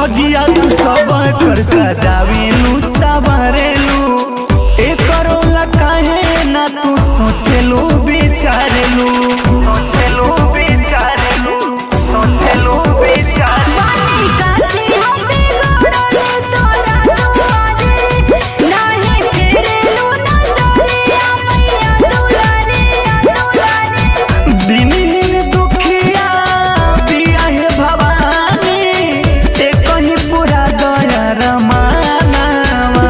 भगिया तू सब कर सजावेलू सवारेलू एकरो ला काहे ना तू सोचेलू बिचारेलू सोचेलू बिचारेलू सोचेलू बिचारेलू बानी काती हम बिगड़ल तोरा दुआरे नाहे फेरेलू नजरिया मैया दुलारिया दुलारी दिनहीन दुखिया पिया हे भवानी ते कहीं पूरा दया रमानावा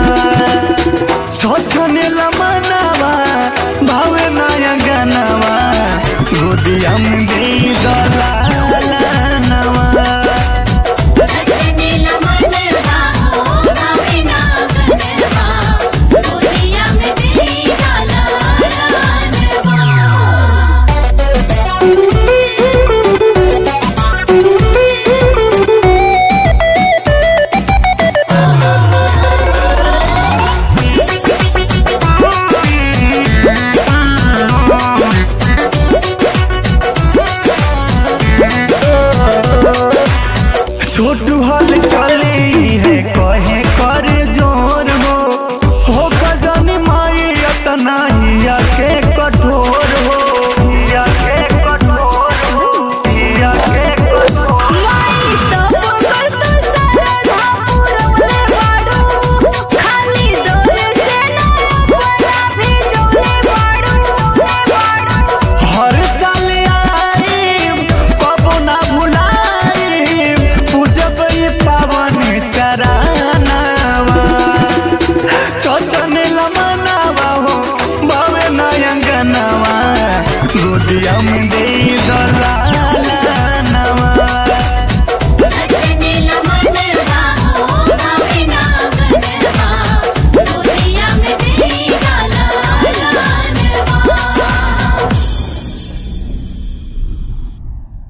छोछने लमनावा भावे नया गानावा गोदिया में दे दलालानवा छछने लमनवा हो भावे ना गनवा गोदिया में दे डाला लानवा छोटू हल चले